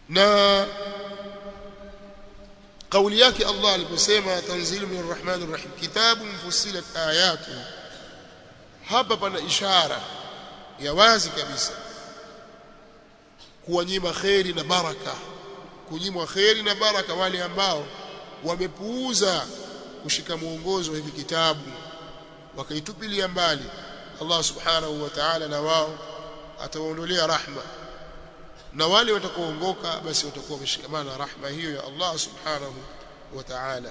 na kauli yake Allah aliposema tanzilu min arrahmanir rahim kitabun fussilat ayatu hapa pana ishara ya wazi kabisa kuwanyima kheri na baraka kunyimwa kheri na baraka wale ambao wamepuuza kushika mwongozo wa hivi kitabu wakaitupilia mbali Allah subhanahu wa ta'ala na wao atawaondolea rahma na wale watakaoongoka basi watakuwa wameshikamana na rahma hiyo ya Allah subhanahu wa ta'ala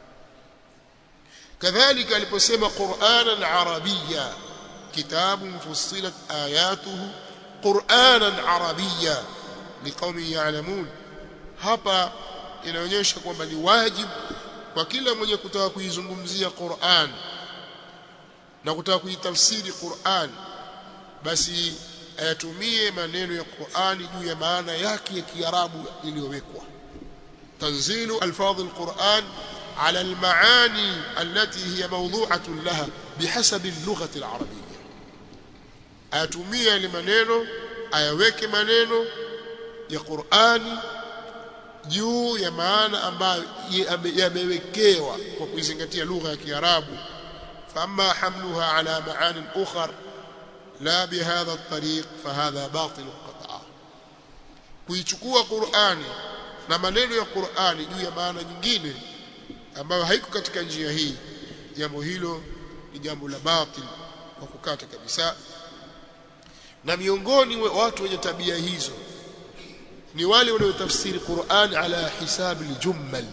kadhalika aliposema Qur'anan Arabiyya kitabun fussilat ayatuhu Qur'anan Arabiyya liqaumin ya'lamun hapa inaonyesha kwamba ni wajibu kwa kila mwenye kutaka kuizungumzia Qur'an na kutaka kuitafsiri Qur'an basi ayatumie maneno ya Qur'ani juu ya maana yake ya Kiarabu iliyowekwa tanzilu alfadh alquran على المعاني التي هي موضوعة لها بحسب اللغة العربية atumie maneno ayaweke maneno ya Qur'ani juu ya maana ambayo yamewekewa kwa kuizingatia lugha ya Kiarabu فأما حملها على معان أخر لا بهذا الطريق فهذا باطل قطعا kuichukua Qur'ani na maneno ya Qur'ani juu ya maana nyingine ambayo haiko katika njia hii jambo hilo ni jambo la batil kwa kukata kabisa na miongoni wa watu wenye tabia hizo ni wale wanaotafsiri Qur'an ala hisabi al-jummal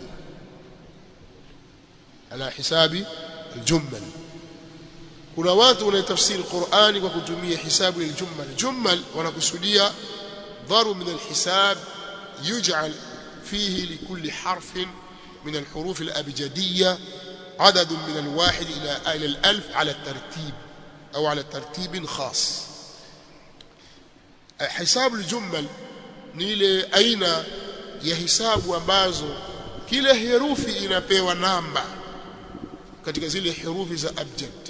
ala hisabi al-jummal kuna watu wanaotafsiri Qur'ani kwa kutumia hisabu al-jummal jummal wanakusudia dharu min al-hisab yuj'al fihi likulli harfin من الحروف الأبجدية عدد من الواحد إلى إلى الألف على الترتيب أو على ترتيب خاص حساب الجمل نيله أين يحساب ambazo kila herufi inapewa namba katika zile herufi za abjad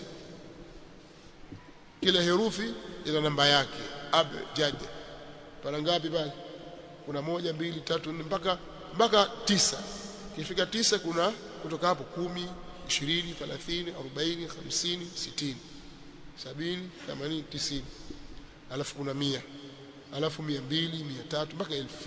kila herufi ina namba yake abjad pana ngapi pale kuna moja mbili tatu nne mpaka mpaka tisa ikifika tisa kuna kutoka hapo kumi ishirini thelathini arobaini hamsini sitini sabini themanini tisini alafu kuna mia alafu mia mbili mia tatu mpaka elfu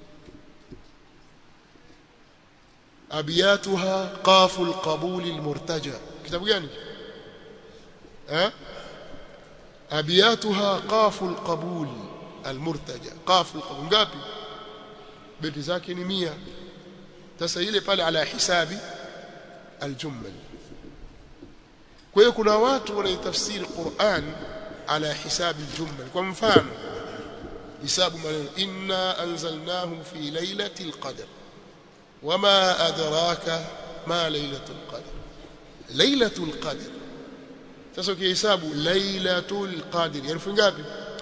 abiyatuha qafu alqabuli almurtaja kitabu gani eh abiyatuha qafu alqabuli almurtaja qafu alqabul ngapi beti zake ni mia sasa ile pale ala hisabi aljummal kwa hiyo kuna watu wanaitafsiri Qur'an ala hisabi aljummal kwa mfano hisabu maneno inna anzalnahu fi lailatul qadr wama adraka ma lailatul qadr lailatul qadr sasa ukihesabu lailatul qadr herufi ngapi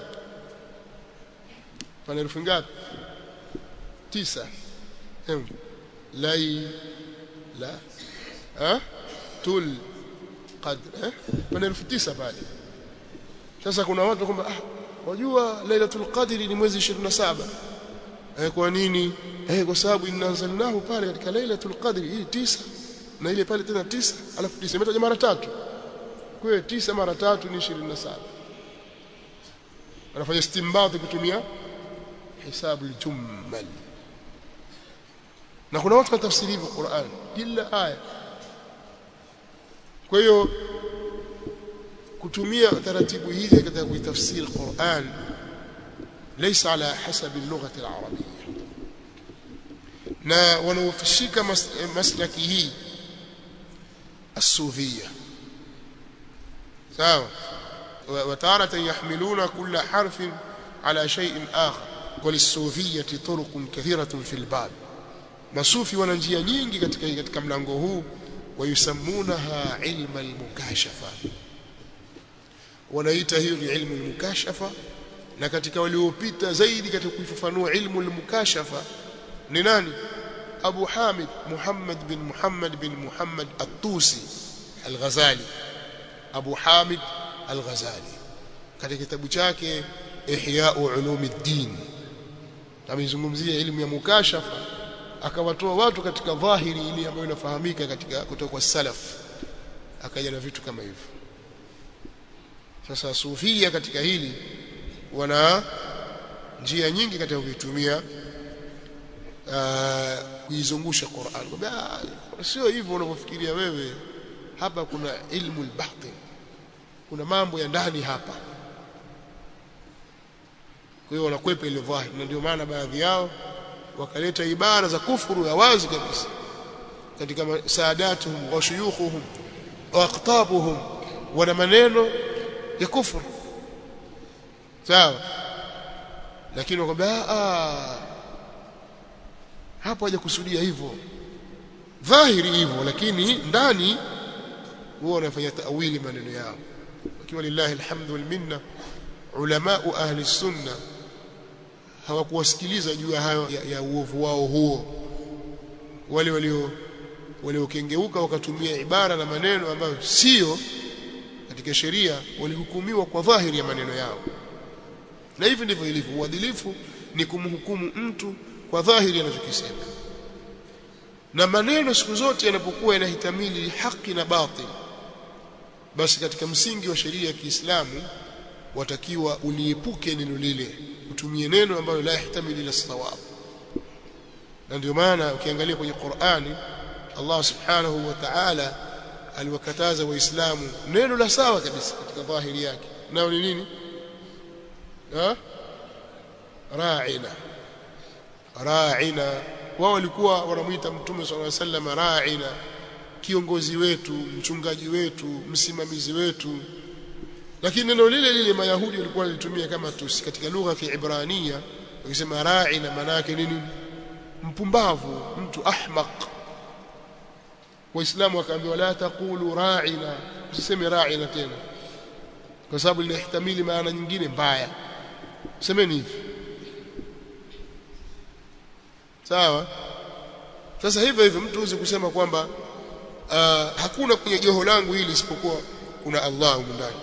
pana herufi ngapi tisa hebu لي لا ها tul qadr eh pana elfu tisa pale sasa kuna watu kwamba ah wajua lailatul qadri ni mwezi 27 eh kwa nini eh kwa sababu inanzalnahu pale katika lailatul qadri hii tisa na ile pale tena tisa alafu tisa imetaja mara tatu kwa hiyo tisa mara tatu ni 27 anafanya istinbat kutumia hisabu al-jummal na kuna watu watafsiri hivyo Qur'an kila aya kwa hiyo kutumia taratibu hizi katika kuitafsiri Qur'an ليس على حسب اللغة العربية na wanaofishika maslaki hii الصوفية sawa وتارة يحملون كل حرف على شيء آخر وللصوفية طرق كثيرة في الباب masufi wana njia nyingi katika katika mlango huu wayusammunaha ilma almukashafa wanaita hiyo ni ilmu almukashafa na katika waliopita zaidi katika kuifafanua ilmu almukashafa ni nani Abu Hamid Muhammad bin Muhammad bin Muhammad At-Tusi Al-Ghazali Abu Hamid Al-Ghazali katika kitabu chake Ihya Ulumuddin ameizungumzia elimu ya mukashafa akawatoa watu katika dhahiri ile ambayo inafahamika katika kutoka kwa salaf akaja na vitu kama hivyo sasa sufia katika hili wana njia nyingi katika kuitumia kuizungusha Qur'an kwamba sio hivyo unavyofikiria wewe hapa kuna ilmu al-batin kuna mambo ya ndani hapa kwa hiyo wanakwepa ile dhahiri na ndio maana baadhi yao wakaleta ibara za kufuru ya wazi kabisa katika saadatuhum wa shuyukhuhum wa aqtabuhum wana maneno ya kufuru sawa lakini wakwambia ah hapo hajakusudia hivyo dhahiri hivyo lakini ndani huwa wanafanya tawili maneno yao wakiwa lillahi alhamdu wal minna ulama ahli sunna hawakuwasikiliza juu ya hayo ya, ya uovu wao huo wale walio waliokengeuka wakatumia ibara na maneno ambayo sio katika sheria walihukumiwa kwa dhahiri ya maneno yao na hivi ndivyo ilivyo uadilifu ni kumhukumu mtu kwa dhahiri anachokisema na maneno siku zote yanapokuwa yanahitamili haki na batil basi katika msingi wa sheria ya Kiislamu watakiwa uliepuke neno lile utumie neno ambalo la yahtamili la sawab na ndio maana ukiangalia kwenye Qur'ani Allah subhanahu wa ta'ala aliwakataza waislamu neno la sawa kabisa katika dhahiri yake nao ni nini ha ra'ina ra'ina wao walikuwa wanamuita mtume sallallahu alaihi wasallam ra'ina kiongozi wetu mchungaji wetu msimamizi wetu lakini neno lile lile mayahudi walikuwa walitumia kama tusi katika lugha ya Kiebrania wakisema ra'ina maana yake nini mpumbavu mtu ahmaq waislamu wakaambiwa la taqulu ra'ina usiseme ra'ina tena kwa sababu linahtamili maana nyingine mbaya semeni hivi sawa sasa hivyo hivyo mtu uzi kusema kwamba uh, hakuna kwenye joho langu hili isipokuwa kuna Allah huko ndani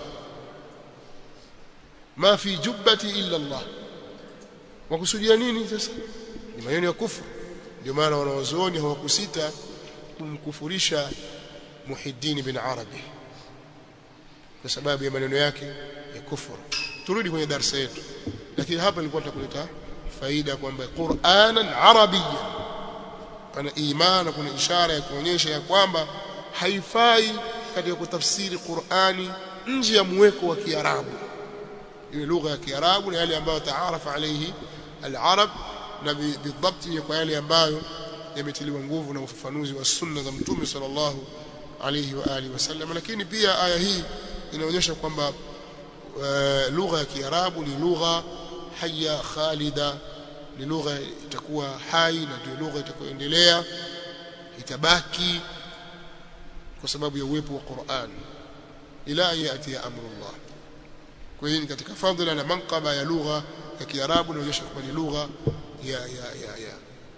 ma fi jubbati illa Allah wakusudia nini sasa ni maneno ya kufuru ndio maana wanawazuoni hawakusita kumkufurisha Muhiddin bin Arabi kwa sababu ya maneno yake ya kufuru turudi kwenye darasa yetu lakini hapa nilikuwa nitakuleta faida kwamba Qur'anan Arabiyyan pana imani kuna ishara ya kuonyesha ya kwamba haifai katika kutafsiri Qur'ani nje ya mweko wa Kiarabu ile lugha ya Kiarabu na yale ambayo taarafa alayhi al-Arab na bidhabt kwa yale ambayo yametiliwa nguvu na ufafanuzi wa sunna za Mtume sallallahu alayhi wa alihi wasallam lakini pia aya hii inaonyesha kwamba uh, lugha ya Kiarabu ni lugha haya khalida ni lugha itakuwa hai na ndio lugha itakayoendelea itabaki kwa sababu ya uwepo wa Qur'an ila yati ya amrullah kwa hiyo katika fadhila na manqaba ya lugha ya Kiarabu inaonyesha kwamba ni lugha ya ya ya, ya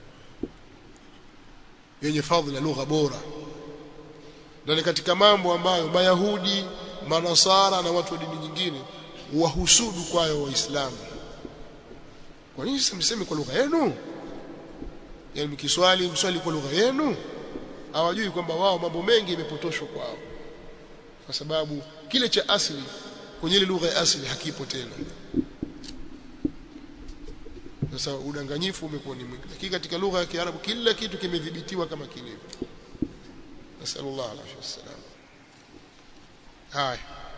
yenye fadhila lugha bora na ni katika mambo ambayo mayahudi manasara na watu wa dini nyingine wahusudu kwayo waislamu kwa nini sasa mseme kwa lugha yenu yani mkiswali mswali kwa lugha yenu hawajui kwamba wao mambo mengi yamepotoshwa kwao kwa sababu kile cha asili kwenye ile lugha ya asili hakipo tena sasa udanganyifu umekuwa ni mwingi lakini katika lugha ya Kiarabu kila kitu kimedhibitiwa kama kilivyo nasallallahu alaihi wasallam haya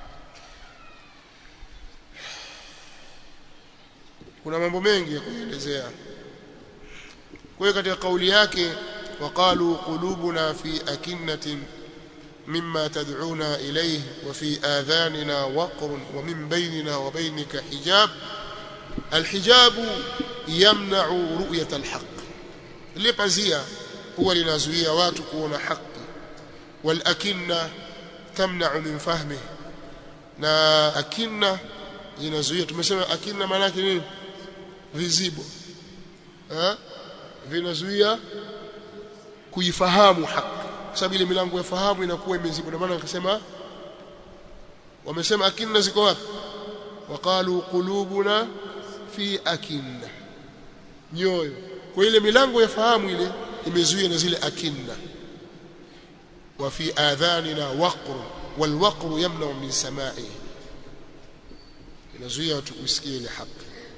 kuna mambo mengi ya kuelezea kwa hiyo katika kauli yake waqalu qulubuna fi akinnatin مما تدعونا إليه وفي آذاننا وقر ومن بيننا وبينك حجاب الحجاب يمنع رؤية الحق اللي pazia huwa linazuia watu kuona haki walakinna tamna'u min fahmi na akinna zinazuia tumesema akinna maana yake nini vizibo eh vinazuia kuifahamu haki kwa sababu ile milango ya fahamu inakuwa imezibwa ndio maana akasema wamesema akinna ziko wapi waqalu qulubuna fi akinna nyoyo kwa ile milango ya fahamu ile imezuia na zile akinna wa fi adhanina waqr wal waqr yamna min sama'i inazuia watu kusikia ile haki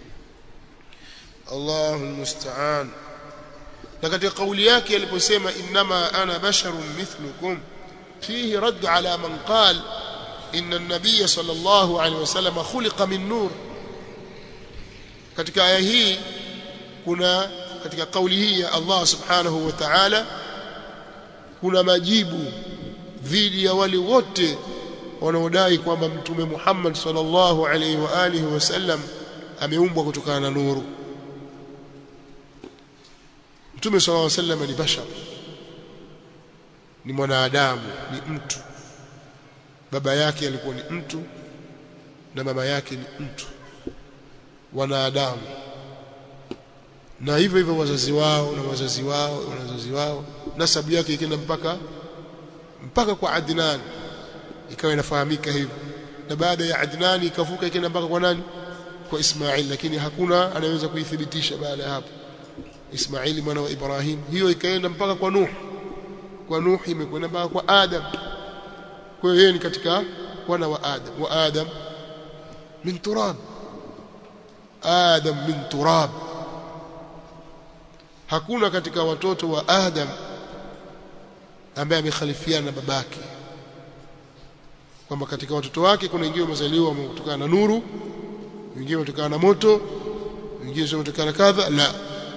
Allahu musta'an na katika kauli yake aliposema innama ana basharun mithlukum fihi radd ala man qala inna an-nabiy sallallahu alayhi wasallam khuliqa min nur katika aya hii kuna katika kauli hii ya Allah subhanahu wa ta'ala kuna majibu dhidi ya wale wote wanaodai kwamba mtume Muhammad sallallahu alayhi wa alihi wasallam ameumbwa kutokana na nuru mtume sallallahu alayhi wasallam ni bashar ni mwanadamu ni mtu baba yake alikuwa ni mtu na mama yake ni mtu wanadamu na hivyo hivyo wazazi wao na wazazi wao na wazazi wao nasabu yake ikienda mpaka mpaka kwa Adnan ikawa inafahamika hivyo na baada ya Adnan ikavuka ikienda mpaka kwa nani kwa Ismail lakini hakuna anaweza kuithibitisha baada ya hapo Ismaili mwana wa Ibrahim hiyo ikaenda mpaka kwa Nuh kwa Nuh imekwenda mpaka kwa Adam kwa hiyo yeye ni katika wana wa Adam wa Adam min turab Adam min turab hakuna katika watoto wa Adam ambaye amekhalifiana na babake kwamba katika watoto wake kuna wengine wamezaliwa kutokana na nuru wengine kutokana na moto wengine kutokana na kadha la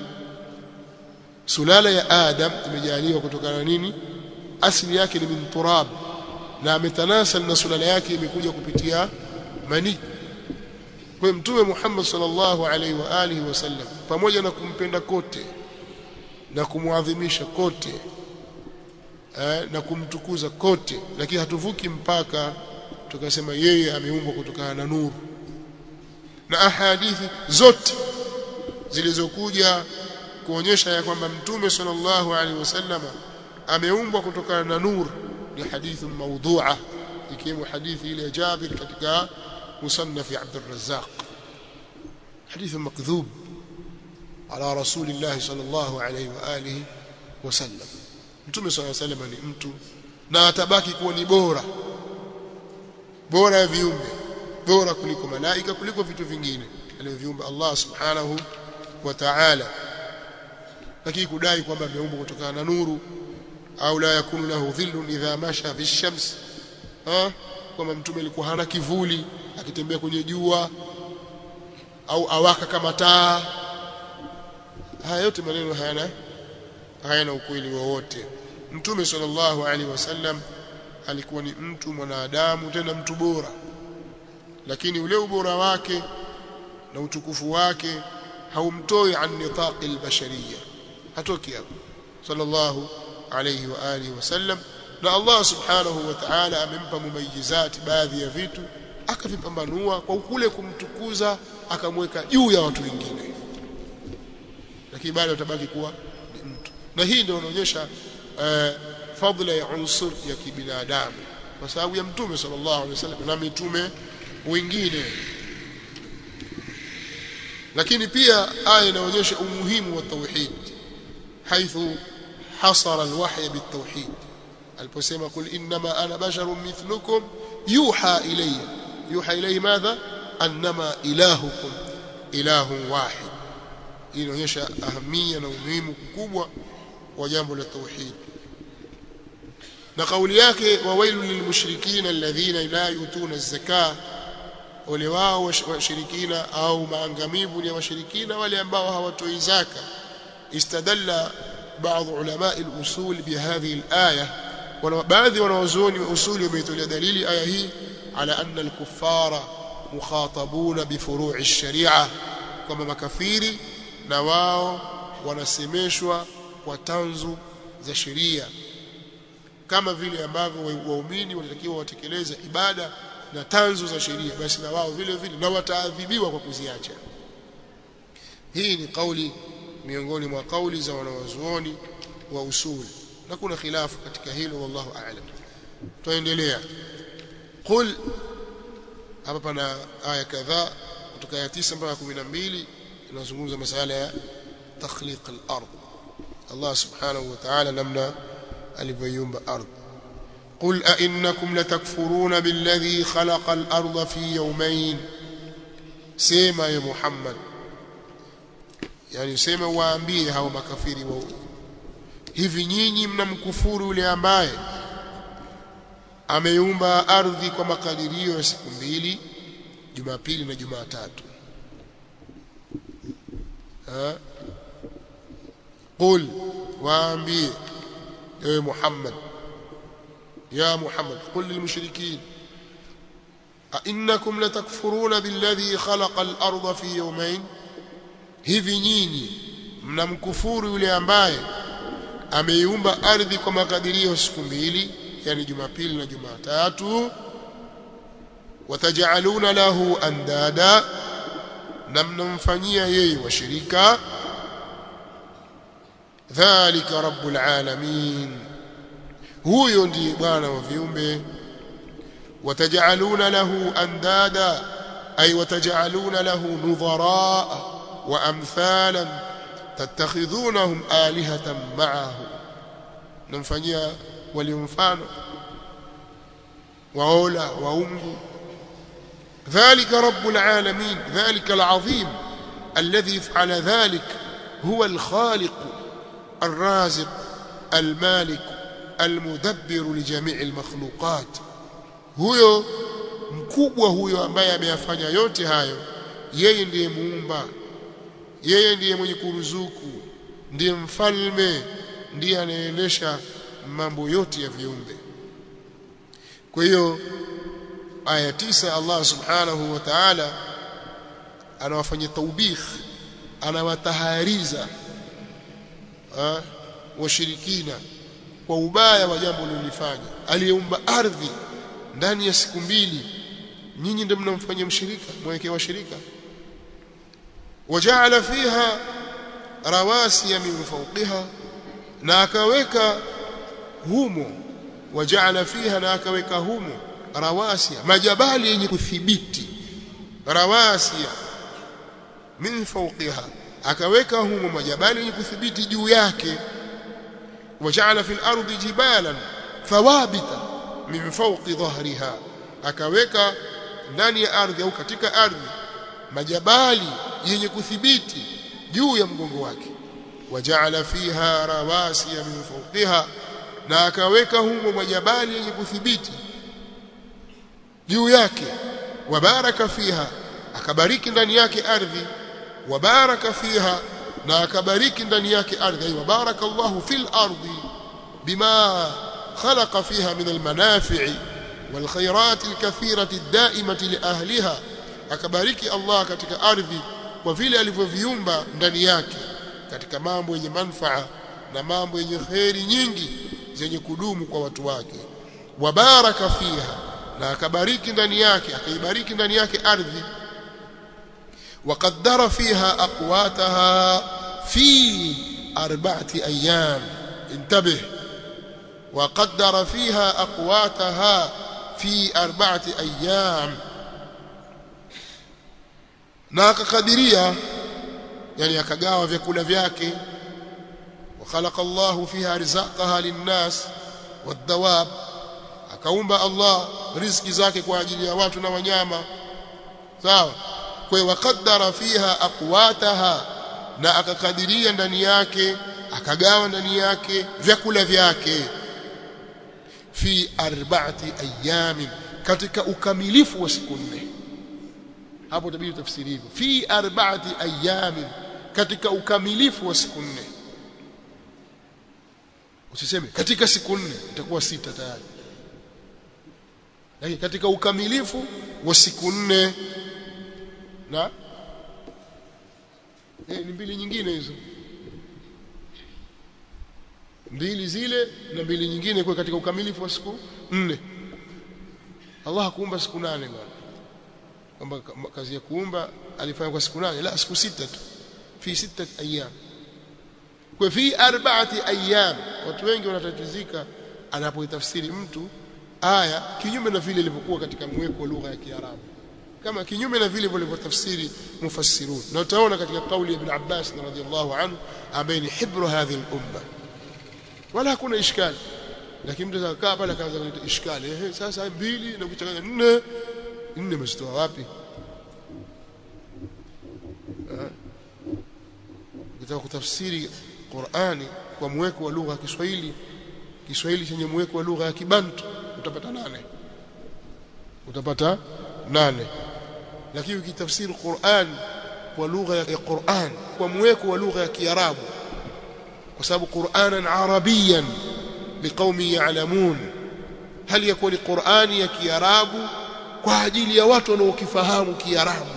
sulala ya Adam imejaliwa kutokana na nini asili yake ni min turab na ametanasal na sulala yake imekuja kupitia mani kwa mtume Muhammad sallallahu alaihi wa alihi wasallam pamoja na kumpenda kote na kumwadhimisha kote eh, na kumtukuza kote lakini hatuvuki mpaka tukasema yeye ameumbwa kutokana na nuru na ahadithi zote zilizokuja kuonyesha ya kwamba mtume sallallahu alaihi wasallam ameumbwa kutokana na nuru ni hadithi maudhu'a ikiwemo hadithi ile ya Jabir katika musannaf Abd al-Razzaq hadithi makdhub ala rasulillah sallallahu alaihi wa alihi wasallam mtume sallallahu alaihi wasallam ni mtu na atabaki kuwa ni bora bora ya viumbe bora kuliko malaika kuliko vitu vingine alivyoviumba Allah subhanahu wa ta'ala lakini kudai kwamba ameumbwa kutokana na nuru au la yakunu lahu dhillun idha masha fi shams ha kwamba mtume alikuwa hana kivuli akitembea kwenye jua au awaka kama taa haya yote maneno hayana hayana ukweli wowote mtume sallallahu alaihi wasallam alikuwa ni mtu mwanadamu tena mtu bora lakini ule ubora wake na utukufu wake haumtoi an nitaqi albashariyya hatoki hapo sallallahu alayhi wa alihi wasallam na Allah subhanahu wa ta'ala amempa mumayizati baadhi ya vitu akavipambanua kwa kule kumtukuza akamweka juu ya watu wengine lakini bado utabaki kuwa ni mtu na hii ndio inaonyesha uh, fadhila ya unsur ya kibinadamu kwa sababu ya mtume sallallahu alaihi wasallam na mitume wengine lakini pia aya inaonyesha umuhimu wa tauhid haithu hasara alwahya bitauhid aliposema kul inma ana basharun mithlukum yuha ilayya yuha ilayhi madha annama ilahukum ilahun wahid hii inaonyesha ahamia na umuhimu mkubwa wa jambo la tauhid na kauli yake wawailu lilmushrikina alladhina la yutuna az-zakah wale wao washirikina au maangamivu ni washirikina wale ambao hawatoi zaka istadalla baadhi ulama al-usul bihadhihi al-aya wana baadhi wanawazuoni wa usuli wameitolea dalili aya hii ala anna al-kuffara mukhatabuna bi furu'i ash-shari'a kwamba makafiri na wao wanasemeshwa kwa tanzu za sheria kama vile ambavyo waumini wanatakiwa watekeleze ibada na tanzu za sheria basi na wao vile vile na wataadhibiwa kwa kuziacha hii ni kauli miongoni mwa kauli za wanawazuoni wa usul na kuna khilafu katika hilo wallahu a'lam tuendelea qul hapa pana aya kadhaa kutoka ya 9 mpaka 12 inazungumza masala ya takhliq al-ard Allah subhanahu wa ta'ala namna alivyoiumba ardhi قل أئنكم لتكفرون بالذي خلق الأرض في يومين سيما يا محمد yani sema waambie hao makafiri wa hivi nyinyi mnamkufuru yule ambaye ameumba ardhi kwa makadirio ya siku mbili Jumapili na Jumatatu ha qul waambie ewe Muhammad يا محمد قل للمشركين أئنكم لتكفرون بالذي خلق الأرض في يومين hivi nyinyi mnamkufuru yule ambaye ameiumba ardhi kwa makadirio siku mbili yani Jumapili na Jumatatu watajaluna lahu andada na mnamfanyia yeye washirika dhalika rabbul alamin huyo ndiye bwana wa viumbe watajaluna lahu andada ay watajaluna lahu nudhara wa amthalan tattakhidhunahum alihatan ma'ahu namfanyia walio mfano waola waungu ذلك رب العالمين ذلك العظيم الذي فعل ذلك هو الخالق الرازق المالك المدبر لجميع المخلوقات huyo mkubwa huyo ambaye ameyafanya yote hayo yeye ndiye muumba yeye ndiye mwenye kuruzuku ndiye mfalme ndiye anaendesha mambo yote ya viumbe kwa hiyo aya tisa Allah subhanahu wa ta'ala anawafanyia taubikh anawatahariza washirikina kwa ubaya wa jambo lilifanya aliyeumba ardhi ndani ya siku mbili nyinyi ndio mnamfanyia mshirika mwekee washirika wajaala fiha rawasiya min fawqiha na akaweka humo wajaala fiha na akaweka humo rawasiya majabali yenye kuthibiti rawasiya min fawqiha akaweka humo majabali yenye kuthibiti juu yake وجعل في الأرض جبالا ثوابتا من فوق ظهرها akaweka ndani ya ardhi au katika ardhi majabali yenye kuthibiti juu ya mgongo wake wajaala fiha rawasiya min fawqiha na akaweka humo majabali yenye kuthibiti juu yake wabaraka fiha akabariki ndani yake ardhi wabaraka fiha na akabariki ndani yake ardhi ay baraka Allah fil ardi bima khalaqa fiha min almanafi'i wal khairat alkathirati ad-da'imati li ahliha akabariki Allah katika ardhi kwa vile alivyoviumba ndani yake katika mambo yenye manfaa na mambo yenye khairi nyingi zenye kudumu kwa watu wake wabaraka fiha na akabariki ndani yake akaibariki ndani yake ardhi وقدر فيها أقواتها في أربعة أيام انتبه وقدر فيها أقواتها في أربعة أيام na akakadiria yani akagawa vyakula vyake وخلق الله فيها رزقها للناس والدواب akaumba Allah riziki zake kwa ajili ya watu na wanyama sawa kwa waqaddara fiha aqwataha na akakadiria ndani yake akagawa ndani yake vyakula vyake fi arba'ati ayamin katika ukamilifu wa siku nne hapo tabidi tafsiri hivyo fi arba'ati ayamin katika ukamilifu wa siku nne usiseme katika siku nne itakuwa sita tayari lakini katika ukamilifu wa siku nne na eh, ni mbili nyingine hizo mbili zile na mbili nyingine kwa katika ukamilifu wa siku nne Allah hakuumba siku nane bwana kwamba kazi ya kuumba alifanya kwa siku nane la siku sita tu fi sita ayyam kwa fi arba'ati ayyam watu wengi wanatatizika anapoitafsiri mtu aya kinyume na vile ilivyokuwa katika mweko wa lugha ya Kiarabu kama kinyume na vile walivyotafsiri mufassirun na utaona katika kauli ya ibn Abbas radhiyallahu anhu ambaye ni hibru hadhihi al-umma wala hakuna ishkali lakini mtu akakaa pale akaanza kuleta ishkali ehe sasa mbili na kuchanganya nne nne msitoa wapi ukitaka kutafsiri Qur'ani kwa mweko wa lugha ya Kiswahili Kiswahili chenye mweko wa lugha ya Kibantu utapata nane utapata nane lakini ukitafsiri Qur'an kwa lugha ya Qur'an kwa mweko wa lugha ya Kiarabu kwa sababu Qur'anan Arabiyan liqaumi ya'lamun hali yakuwa ni Qur'ani ya Kiarabu kwa ajili ya watu wanaokifahamu Kiarabu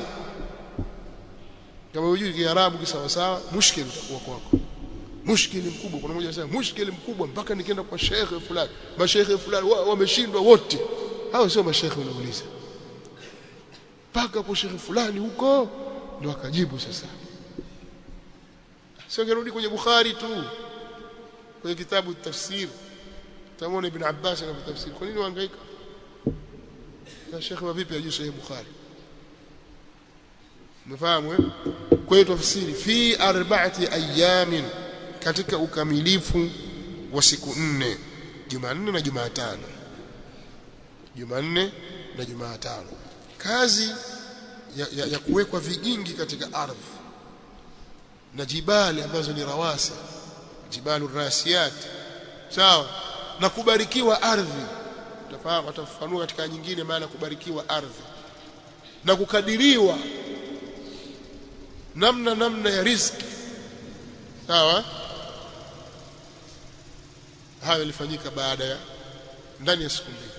kama hujui Kiarabu kisawa sawa mushkil utakuwa kwako mushkili mkubwa kuna mmoja anasema mushkili mkubwa mpaka nikienda kwa shekhe fulani mashekhe fulani wameshindwa wote hao sio mashekhe unauliza mpaka kwa shekhe fulani huko ndio akajibu sasa sio ngerudi kwenye Bukhari tu kwenye kitabu tafsir tamwona ibn Abbas anapotafsiri kwa nini wahangaika na shekhe wa vipi ajui sahih Bukhari mfahamu eh kwa hiyo tafsiri fi arba'ati ayamin katika ukamilifu wa siku nne Jumanne na Jumatano Jumanne na Jumatano kazi ya, ya, ya kuwekwa vigingi katika ardhi na jibali ambazo ni rawasi jibalu rasiyat sawa na kubarikiwa ardhi utafahamu atafafanua katika nyingine maana kubarikiwa ardhi na kukadiriwa namna namna ya riziki sawa hayo yalifanyika baada ya ndani ya siku mbili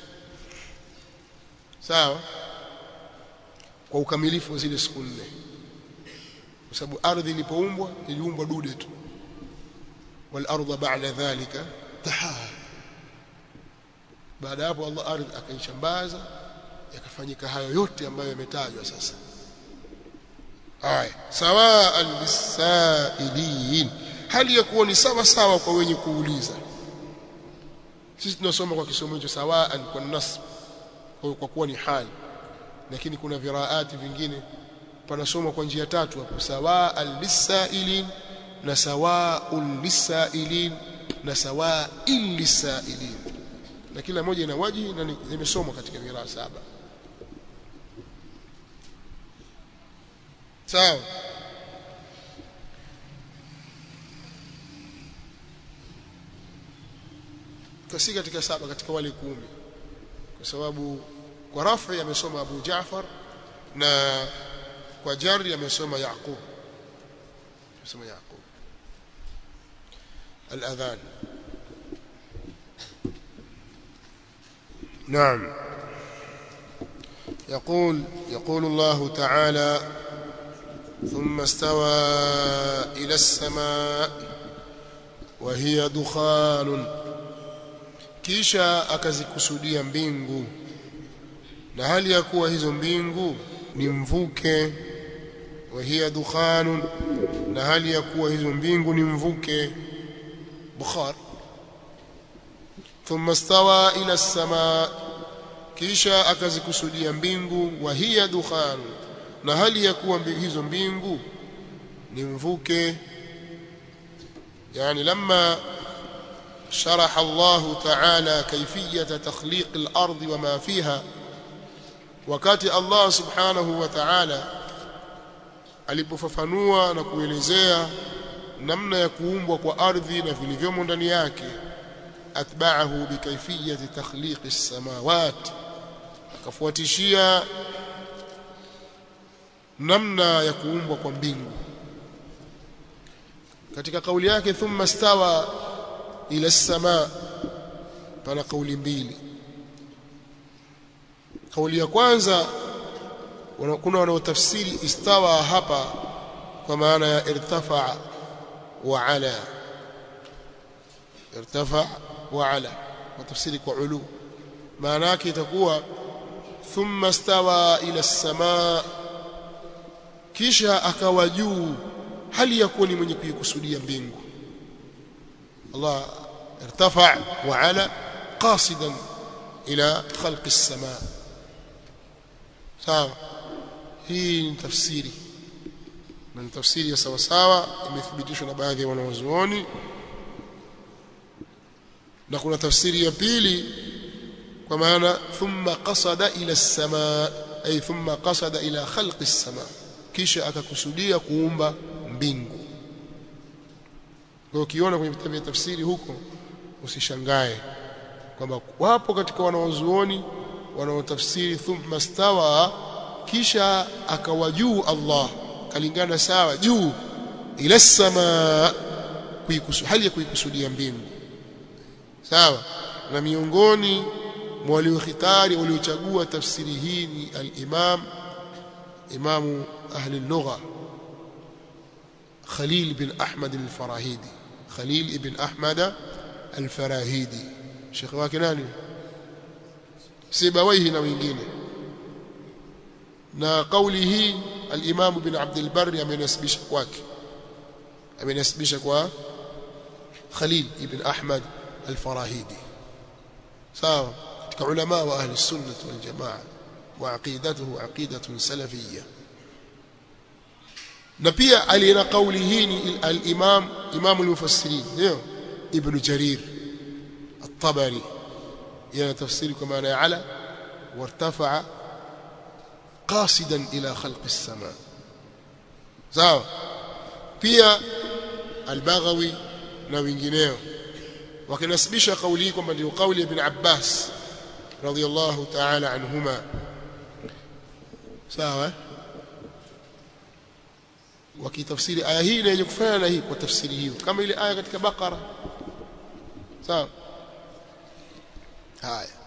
sawa kwa ukamilifu wa zile siku nne kwa sababu ardhi ilipoumbwa iliumbwa dude tu wal ardha ba'da dhalika tahaa baada hapo Allah ardhi akaishambaza yakafanyika hayo yote ambayo yametajwa sasa haya sawaan lisailin hali ya kuwa ni sawa sawa kwa wenye kuuliza sisi tunasoma kwa kisomo hicho sawaan kwa nasb kwa kuwa ni hali lakini kuna viraati vingine panasoma kwa njia tatu hapo sawaan lisailin na sawaun lisailin na sawain lisailin na kila moja ina waji na imesomwa katika viraa saba sawa kasi katika saba katika wale kumi kwa sababu kwa rafi amesoma Abu Jaafar na kwa jari amesoma Yaqub amesoma Yaqub الأذان نعم يقول يقول الله تعالى ثم استوى إلى السماء وهي دخان kisha akazikusudia mbingu na hali ya kuwa hizo mbingu ni mvuke wa hiya dukhanun na hali ya kuwa hizo mbingu ni mvuke bukhar thumma stawa ila as-samaa kisha akazikusudia mbingu wa hiya dukhanun na hali ya kuwa hizo mbingu ni mvuke yani lamma شرح الله تعالى كيفية تخليق الأرض وما فيها wakati Allah subhanahu wa ta'ala alipofafanua na kuelezea namna ya kuumbwa kwa ardhi na vilivyomo ndani yake atba'ahu bikayfiyati takhliqi as-samawat akafuatishia namna ya kuumbwa kwa mbingu katika kauli yake thumma stawa ila as-samaa pana kauli mbili kauli ya kwanza kuna wanaotafsiri istawa hapa kwa maana ya irtafa wa ala irtafa wa ala watafsiri kwa ulu maana yake itakuwa thumma stawa ila as-samaa kisha akawa juu hali ya kuwa ni mwenye kuikusudia mbingu Allah irtafa wa ala qasidan ila khalqi as-samaa sawa hii ni tafsiri na ni tafsiri ya sawa sawa imethibitishwa na baadhi ya wanawazuoni na kuna tafsiri ya pili kwa maana thumma qasada ila as-samaa ay thumma qasada ila khalqi as-samaa kisha akakusudia kuumba mbingu kwa ukiona kwenye vitabu vya tafsiri huko usishangae kwamba wapo katika wanawazuoni wanaotafsiri thumma stawa kisha akawa juu Allah kalingana sawa juu ila samaa hali ya kuikusudia mbingu sawa na miongoni mwa waliokhitari waliochagua tafsiri hii ni al-Imam Imamu ahli lugha Khalil bin Ahmad al-Farahidi Khalil ibn Ahmad al-Farahidi Sheikh wake nani Sibawaihi na wengine na kauli hii al-Imam bin Abd al-Barr amenasibisha kwake amenasibisha kwa Khalil ibn Ahmad al-Farahidi sawa katika ulama wa ahli sunnah wal jamaa wa aqidatuhu aqidatun salafiyya na pia alina kauli hii ni al-Imam Imam al-Mufassirin ndio Ibn Jarir at-Tabari yana tafsiri kwa maana ya ala wartafa'a qasidan ila khalqi as-samaa sawa pia al-Baghawi na wengineo wakinasibisha kauli hii kwamba ndio kauli ya Ibn Abbas radiyallahu ta'ala anhuma sawa wakitafsiri aya hii yenye kufanana na hii kwa tafsiri hiyo kama ile aya katika Bakara sawa haya